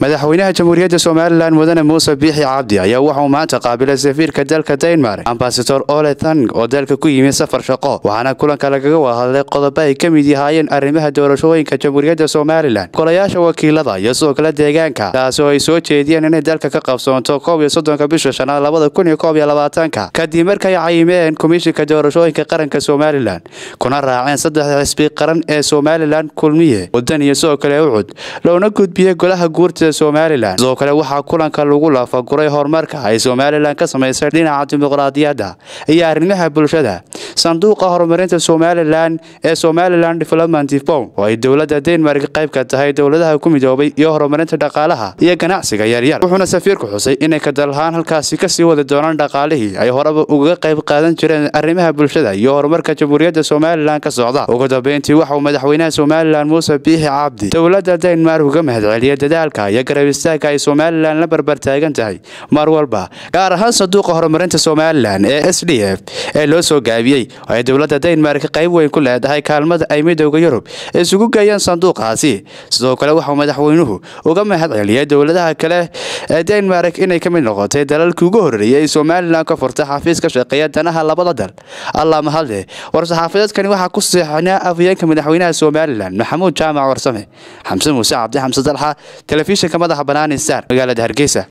madaxweynaha jamhuuriyadda somalilan mudane muuse biixi cabdi ayaa waxauu maanta qaabilay safiirka dalka denmark ambasador ole thang oo dalka ku yimid safar shaqo waxaana kulanka lagaga wahadlay qodobo ay ka mid yahaayeen arrimaha doorashooyinka jamhuuriyadda somalilan golayaasha wakiilada iyo sidoo kale deegaanka taasi oo ay soo jeediyeen inay dalka ka qabsoonto koob iyo soddonka bisha shanaad labada kun iyo koob iyo labaatanka kadib markay cayimeen komishinka doorashooyinka qaranka somalilan kuna raaceen saddexda xisbi qaran ee somalilan kulmiye wadan iyo sidoo kale ucud loona gudbiyey golaha guurtida somalilan sidoo kale waxaa kulanka lagu laafaguray horumarka ay somalilan ka samaysay dhinaca dimuqraadiyadda iyo arrimaha bulshada sanduuqa horumarinta somalilan ee somalilan development fond oo ay dowladda denmark qayb ka tahay dowladaha ku midoobay iyo horumarinta dhaqaalaha iyo ganacsiga yaryar wuxuuna safiirku xusay inay kadalahaan halkaasi kasii wadi doonaan dhaqaalihii ay horeba ugaga qayb qaadan jireen arrimaha bulshada iyo horumarka jamhuuriyadda somalilan ka socda ugu dambeyntii waxauu madaxweynaha somalilan muuse biixi cabdi dowladda denmark uga mahadceliyay dadaalka iyo garab istaagka ay somalilan la barbar taagan tahay mar walba gaar ahaan sanduuqa horumarinta somalilan ee s d f ee loo soo gaabiyey oo ay dowladda denmark qayb weyn ku leedahay kaalmada ay midooda yurub isugu geeyeen sanduuqaasi sidoo kale waxauu madaxweynuhu uga mahad celiyay dowladaha kale ee denmark inay ka mid noqotay dalalkii ugu horreeyay ay somalilan ka furtay xafiis ka shaqeeya danaha labada dal allah mahadle war-saxaafadeedkani waxaa ku seexnaa afhayeenka madaxweynaha somalilan maxamuud jaamac warsame xamse muuse cabdi xamse dalxa telefishinka madaxa banaani star magaalada hargeysa